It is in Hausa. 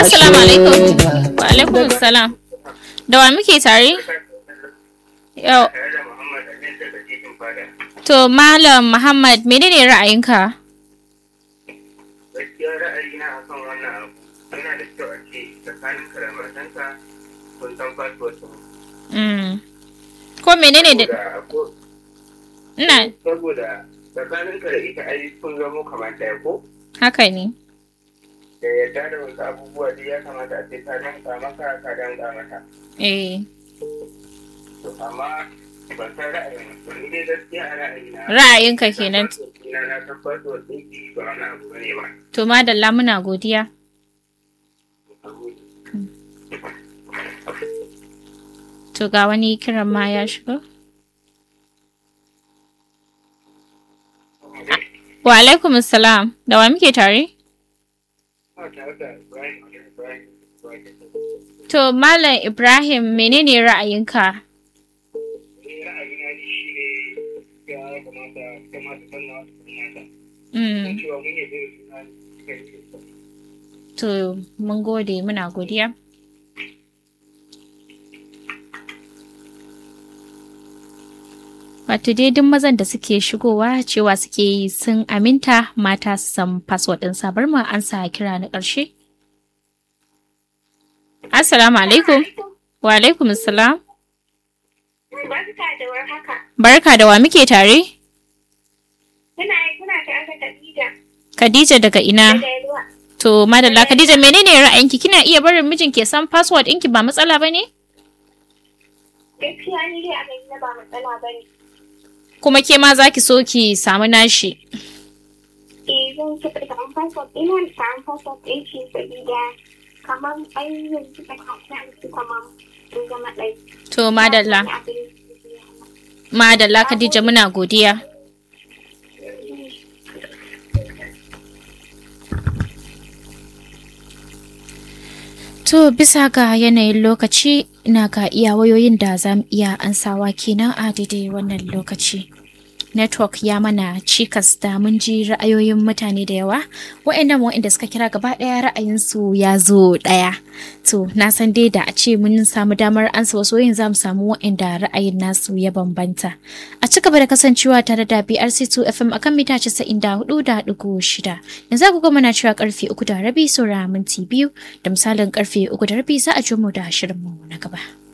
Assalamu alaikum. Wa alaikum salam. Da wa muke tare? Yau. To Malam Muhammad menene ra'ayinka? gaskiya ra'ayina a kan wannan abu yana da kyau a ce tsakanin ka da matanka kun san fasfot Mm. Ko menene da ina saboda tsakanin ka da ita ai kun zamo kamar ɗaya ko haka ne. da yadda da wasu abubuwa dai ya kamata a ce ka danka maka ka danka mata Eh. to amma ban san ra'ayin ba ni dai gaskiya a ra'ayina Ra'ayinka kenan. ina na san fasfot ɗinki ba wani abu bane ba To madalla muna godiya. To ga wani kiran ma ya shigo. Wa alaikum salam. Da wa muke tare? Ba tare da Ibrahim Ibrahim Ibrahim To Malam Ibrahim menene ra'ayinka? ni ra'ayina ne shi ne ya kamata kamata sannan wasu mata Mm. cewa mun yi zai suna cikin cikin To mun gode muna godiya. Wato dai duk mazan da suke shigowa cewa suke yi sun aminta mata su san password ɗin sabar mu an sa kira na ƙarshe. Assalamu alaikum. Wa alaikum salam. Barka da warhaka. Barka da wa muke tare? Kuna kuna tare da Khadija Khadija daga ina? daga Yalwa. To madalla Khadija menene ra'ayinki? Kina iya barin mijin ke san password ɗinki ba matsala ba ne? Gaskiya ni dai a gani na ba matsala ba ne. Kuma ke ma za ki so ki samu nashi. Eh zan so ka samu passport ina da samu passport ɗin shi sabida kamar ai yanzu da kasa su kamar sun zama ɗai. To madalla. Madalla Khadija muna godiya. To bisa ga yanayin lokaci ina ga iya wayoyin da za mu iya ansawa kenan a daidai wannan lokaci. Network ya mana cikas da mun ji ra'ayoyin mutane da yawa, waɗannan waɗanda suka kira gaba ɗaya ra'ayinsu ya zo ɗaya. To, na san dai da a ce mun samu damar ansa wasu yin za mu samu waɗanda ra'ayin nasu ya bambanta. A ci gaba da kasancewa tare da BRC2 FM akan mita 94.6. Yanzu agogo muna cewa karfe uku da rabi saura minti biyu da misalin karfe uku da rabi za a ji mu da shirinmu na gaba.